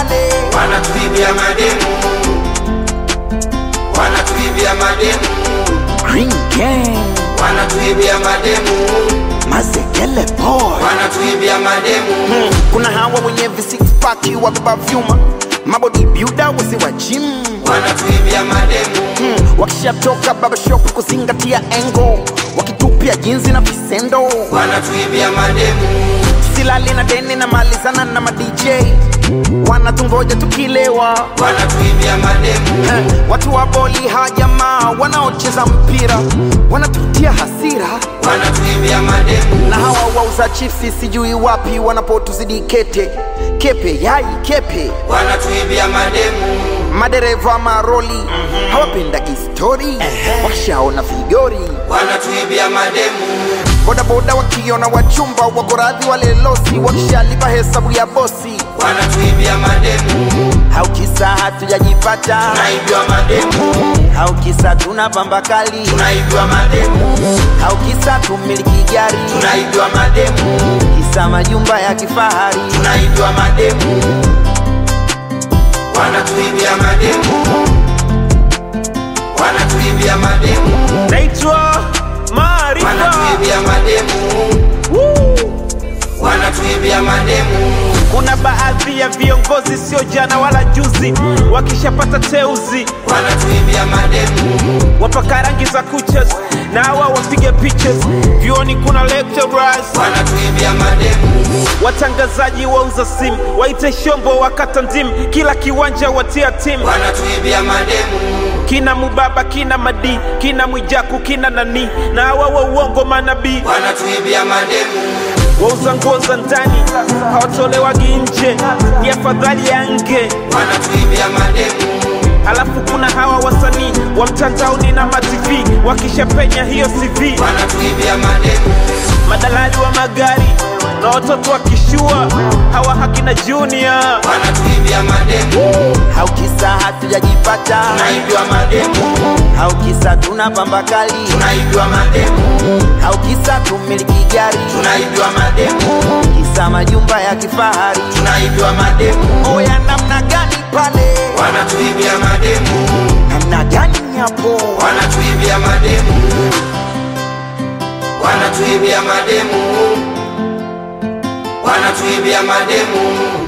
pale wanatuibia mademu, wanatuibia mademu, Green Gang wanatuibia mademu, Mazekele Boy wanatuibia mademu, Hmm, kuna hawa wenye visipaki wabeba vyuma mabodi builder wasi wa gym wanatuibia mademu, Hmm, wakishatoka baba shop kuzingatia engo wakitupia jinsi na visendo wanatuibia mademu, silali na deni na malizana na madj wanatungoja tukilewa wanatuibia mademu, Eh, watu wa boli hajamaa wanaocheza mpira wanatutia hasira wanatuibia mademu, na hawa wauza chipsi sijui wapi wanapotuzidi kete kepe yai kepe wanatuibia mademu, madereva maroli hawapendagi stori wakishaona vigori wanatuibia mademu, bodaboda wakiona wachumba wako radhi wale losi wakishalipa hesabu ya bosi wanatuibia mademu, haukisa hatujajipata tunaibiwa mademu, haukisa tuna pamba kali tunaibiwa mademu, haukisa tumiliki gari tunaibiwa mademu, kisa majumba ya kifahari tunaibiwa mademu, wanatuibia mademu, wanatuibia mademu, naitwa Maarifa. wanatuibia mademu, wanatuibia mademu, Kuna baadhi ya viongozi sio jana wala juzi, wakishapata teuzi wanatuibia mademu, wapaka rangi za kuchas na hawa wapige pictures. Vyuoni kuna lecturers, wanatuibia mademu, watangazaji wauza simu, waite shombo wakata ndimu, kila kiwanja watia timu wanatuibia mademu, kina Mubaba, kina Madi, kina Mwijaku, kina nani na hawa wa uongo manabii wanatuibia mademu, wauza nguo za ndani hawatolewagi nje, ni afadhali ya nge. wanatuibia mademu, Alafu kuna hawa wasanii wa mtandaoni na matv wakishapenya hiyo CV, wanatuibia mademu, madalali wa magari na watoto wakishua hawa hakina Junior. wanatuibia mademu, haukisa hatujajipata tunaibiwa mademu, haukisa tuna pamba kali tunaibiwa mademu, haukisa tumiliki gari tunaibiwa mademu, kisa majumba ya kifahari tunaibiwa mademu, oya namna gani pale wanatuibia mademu, namna gani hapo wanatuibia mademu, wanatuibia mademu, wanatuibia mademu,